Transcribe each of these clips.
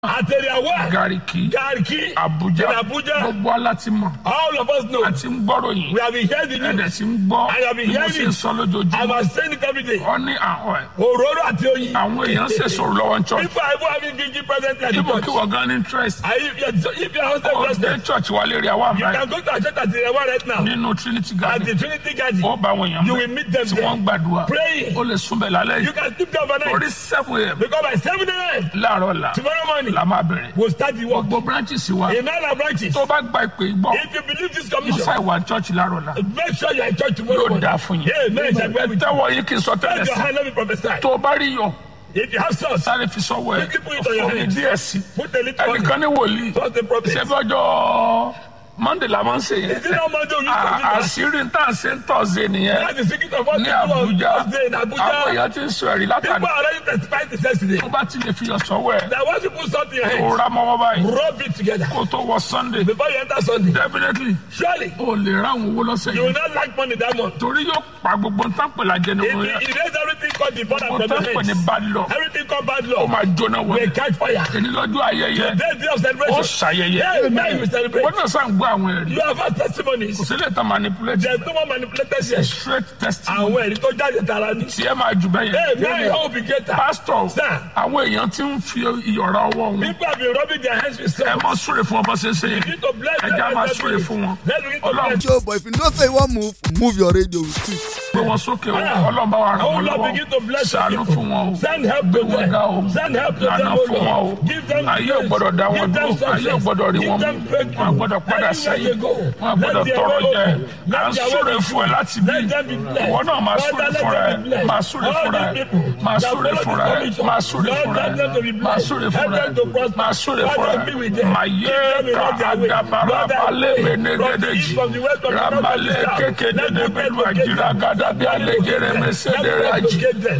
àtẹ̀rẹ̀wá Gariki, Garki Abuja, in Abuja gbogbo alátimọ̀ all of us know àti ń gbọ́rọ̀ yìí we have been hearing the ẹ̀dẹ̀ news tí ń gbọ́ I have been bí mo hearing ṣe ń sọ I lójoojúmọ́ was saying it every day ọ ní àwọn ẹ̀ òróró àti oyin àwọn èèyàn ṣe sọ̀rọ̀ lọ́wọ́ ń church people are even having gigi present at the ibo kí church wọ́n gan ní interest are you yes, so if you are hostel ó dé president church wa lérí àwa you àmà can go to our church at àtẹ̀rẹ̀wá right now nínú Trinity at Garden the Trinity Garden ó bá àwọn èèyàn you bẹ̀ will meet them tí wọ́n ń there gbàdúrà praying ó lè súnbẹ̀ lálẹ́ you yìí can sleep there overnight orí seven a.m. because by seven a.m. láàárọ̀ la tomorrow morning la máa bẹ̀rẹ̀ we'll start the work gbogbo branches wa in all our branches tó bá gba ìpè gbọ́ if you believe this musa commission ìwà church láàárọ̀ la make sure you are in church tomorrow yóò morning dáa fún yín amen ṣàgbẹ́ mi tẹ́wọ̀ yín kí n sọ tẹ́lẹ̀ raise your sí hand let me prophesy tó o bá rí yọ if you have source sáré fi sọ́wọ́ ẹ̀ Quickly put it on your fún mi hands. díẹ̀ sí put a little on ẹnìkan ní wòlíì trust the prophet ṣé bí ọjọ́ monday la máa ń ṣe yẹn is it not Monday we À- use to àṣírí tá à ń ṣe ń tọ̀sẹ̀ nìyẹn that's the secret of what ní people of Abuja Thursday in àwọn Abuja èèyàn ti ń sọ ẹ̀rí people látàrí are already testifying to yesterday tó bá ti lè fi yọ sọ́wọ́ ẹ̀ that once you put something in your kó hand ra mọ́wọ́ báyìí rub it together kó tó wọ sunday before you enter Sunday definitely surely o lè ráhùn owó lọ́sẹ̀ you will yìí not lack money that month torí yóò pa gbogbo nǹkan pẹ̀lú ajẹ́ ní if wọn you erase everything called the border gbogbo from nǹkan your pẹ̀ ní hands bad law everything called bad ó law máa jóná wọlé will catch fire èyí lọ́jọ́ ayẹyẹ today day of ó celebration ṣàyẹyẹ amen you celebrate wọ́n náà sàn gbọ́ àwọn ẹ̀rí you have had testimonies kò sílẹ̀ tán manipulate there is no more manipulated here straight testimony àwọn ẹ̀rí tó jáde tara ni tí ẹ máa jù bẹ́ẹ̀ yẹn amen you hope you get that pastor Sir. àwọn èèyàn ti ń fi ìyọ̀ra ọwọ́ wọn people have been rubbing their hands with ẹ salt mọ súre fún ọmọ ṣẹṣẹ yẹn begin to bless ẹ them já and máa bless súre them. fún wọn let's begin to Ọlọ́run bless Joe, but if you know say you want move, move your radio with it. gbé wọn sókè o Ah. Ọlọ́run bá wa ràn Oh wọ́n Lord, begin to lọ́wọ́ bless your ṣàánú people. fún wọn o Send help gbé to wọn them. ga o Send help to lànà them, O fún wọn o Lord. Give them ayé ò grace. gbọ́dọ̀ dá wọn Give them dúró ayé ò success. gbọ́dọ̀ rí Give wọn them mú breakthrough. wọn gbọ́dọ̀ padà Anywhere sẹ́yìn they go, wọn let gbọ́dọ̀ their tọrọ way jẹ open. Let à ń their súre way be fún ẹ free. láti bí Let them be blessed. ìwọ náà máa súre Father, let fúnra ẹ them be blessed. máa súre All fúnra these ẹ people máa that súre follow fúnra this ẹ commission, máa súre Lord, fúnra let them to be ẹ máa blessed. súre Help fúnra them to ẹ prosper. máa súre Father, fúnra be ẹ with them. máa Keep yé them in ká all their way. àdàbàrà Lord, I balẹ̀ pray bẹ̀nẹ̀ from the gẹ́dẹ́jì east, from the west, from the north, from the rabalẹ̀ south. kékeré Let them bẹ̀lú locate àjìrà them. gàdàbí alẹ́gẹ̀rẹ̀ mẹsẹ̀dẹ̀rẹ̀jì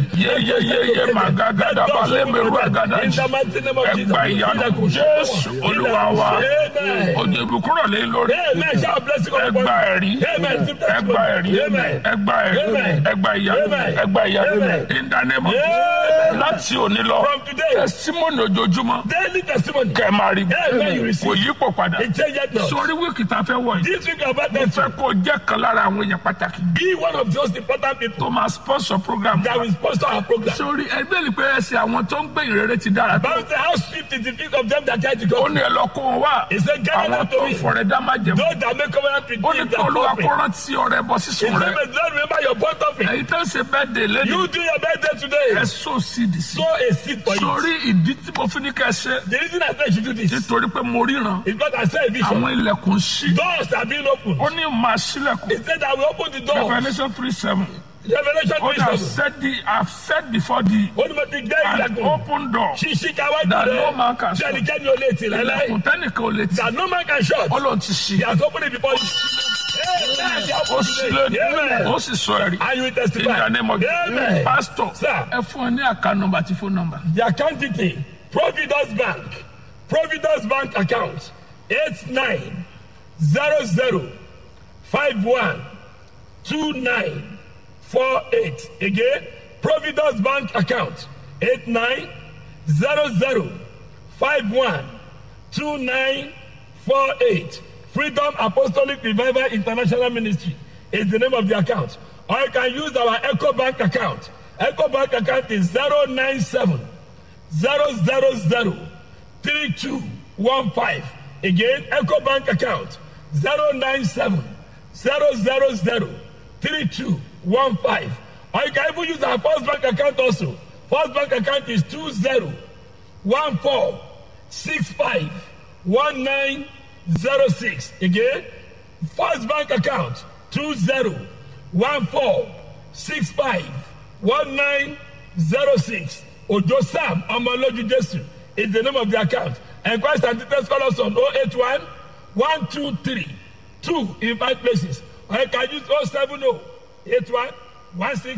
yeyeyeye màgàgàdà balẹ̀ bẹ̀rù àgàdàjì ẹgbà ìyanu jésù olúwa wa òjò ìbùkúrọ̀ lé lórí ẹgbà ẹ̀rí ẹgbà ẹ̀rí ẹgbà ẹ̀rí ẹgbà ìyanu ẹgbà ìyanu ìdánimọ̀ láti òní lọ From today. tẹsímọ́nì ojoojúmọ́ Daily testimony. kẹ́ ẹ máa rí Amen, you receive. kò yípo padà It changes not. sórí wíìkì tá a fẹ́ wọ̀ yìí This week about mo them fẹ́ kó jẹ́ kan lára àwọn èèyàn pàtàkì be one of those important people tó máa sponsor program that will sponsor our program. sórí ẹgbẹ́ ìpè ẹsẹ̀ àwọn tó ń gbé ìrere ti dára tó Bible says how swift is the feet of them that try to ó go. ní ẹ lọ kó wọn wá He said, gather àwọn them tó to ń me. fọrẹ dá má jẹun Those that make covenant with ó ní me kí that olúwa offering. kó rántí ọrẹ bọ He sísun said, rẹ may the Lord remember your point offering. èyí tó ń ṣe bẹ́ẹ̀ dé lẹ́nu You do your birthday today. ẹ sọ sídìí sí Sow a seed for it. sórí ìdí tí mo fi ní kẹ́ ẹ ṣe The reason I said you should do this is nítorí pé mo ríran because I saw a vision. àwọn ilẹ̀kùn ṣí Doors are being opened. ó ní máa ṣílẹ̀kùn He said I will open the door. Revelation three seven Revelation ó ní I 3 said the I have said before the Ó ní mo ti gbé an ìlẹ̀kùn. open door Ṣíṣí ká wá that jùlọ. no man can shut Sẹ́nikẹ́ni ò lè tì láíláí. ilẹ̀kùn tẹ́nìkan ò lè tì That no man can shut. ó lóun ti ṣí He has opened it before you. Amen. ó sílẹ̀ Amen. ó sì sọ ẹ̀rí And you will in testify. the name of Amen. pastor Sir. ẹ fún ẹ ní àká nọ́mbà àti fóònù nọ́mbà The account detail Providence Bank Providence Bank account eight nine zero zero five one two nine four eight again Providence Bank account eight nine zero zero five one two nine four eight Freedom Apostolic Revival International Ministry is the name of the account or you can use our Echo Bank account Echo Bank account is zero nine seven zero zero zero three two one five again eco bank account zero nine seven zero zero zero three two one five or you can even use our first bank account also first bank account is two zero one four six five one nine zero six again first bank account two zero one four six five one nine zero six ojo sam ọmọlójú jesu is the name of the account enquest and details call us on oh eight one one two three two in five places or you can use oh seven oh eight one one six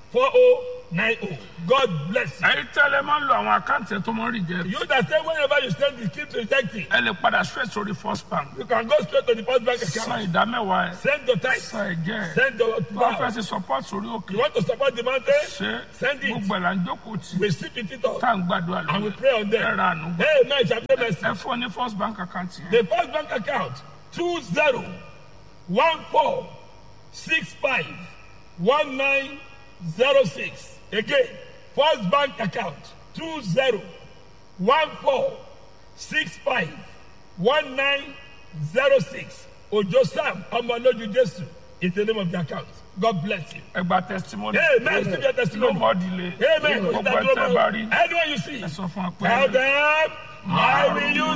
4090. God bless you. ẹ̀yin tẹ́lẹ̀ máa ń lo àwọn àkáǹtì tó máa ń rí jẹ You that say whenever you send it, keep rejecting. ẹ lè padà straight sórí first bank You can go straight to the first bank san account. ìdámẹ́wàá ẹ̀ Send your tithe. san ẹ̀jẹ̀ ẹ̀ Send your bá fẹ́ vow. ṣe support sórí òkè You want to support the mountain? ṣe Send it. gbogbo ẹ̀ là ń jókòó tì We sit with it all. tá à ń gbàdúrà And we lórí pray on ẹ them. ra àánú gbà Amen. Shall pray mercy. ẹ fún ọ ní first bank account yẹn The first bank account two zero one four six five one nine zero six. Again, first bank account two zero one four six five one nine zero six. Ojo Sam Omoloju Jesu is the name of the account. God bless you. ẹ gba testimony Amen. Receive your testimony. nobody lè Amen. gbogbo ẹ tẹ́ bá rí Anyone you see, ẹ sọ fún wa pé. tell them, I will use